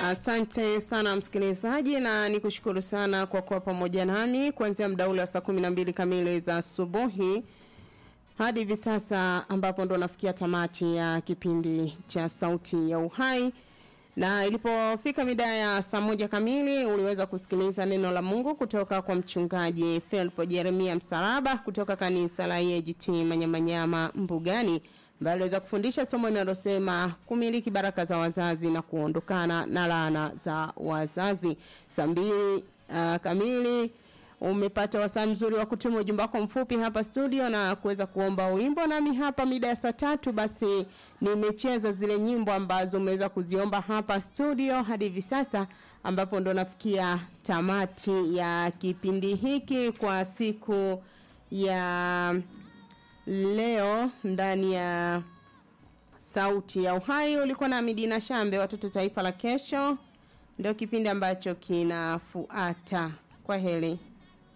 Asante sana msikilizaji, na nikushukuru sana kwa kuwa pamoja nami kuanzia muda ule wa saa kumi na mbili kamili za asubuhi hadi hivi sasa ambapo ndo nafikia tamati ya kipindi cha Sauti ya Uhai na ilipofika mida ya saa moja kamili uliweza kusikiliza neno la Mungu kutoka kwa mchungaji Felpo Jeremia Msalaba kutoka kanisa la EAGT Manyamanyama Mbugani ambaye aliweza kufundisha somo linalosema kumiliki baraka za wazazi na kuondokana na laana za wazazi. Saa mbili uh, kamili umepata wasaa mzuri wa kutuma ujumbe wako mfupi hapa studio na kuweza kuomba wimbo nami hapa mida ya saa tatu basi nimecheza zile nyimbo ambazo umeweza kuziomba hapa studio hadi hivi sasa ambapo ndo nafikia tamati ya kipindi hiki kwa siku ya leo ndani ya sauti ya uhai ulikuwa na Midina Shambe watoto taifa la kesho ndio kipindi ambacho kinafuata kwa heri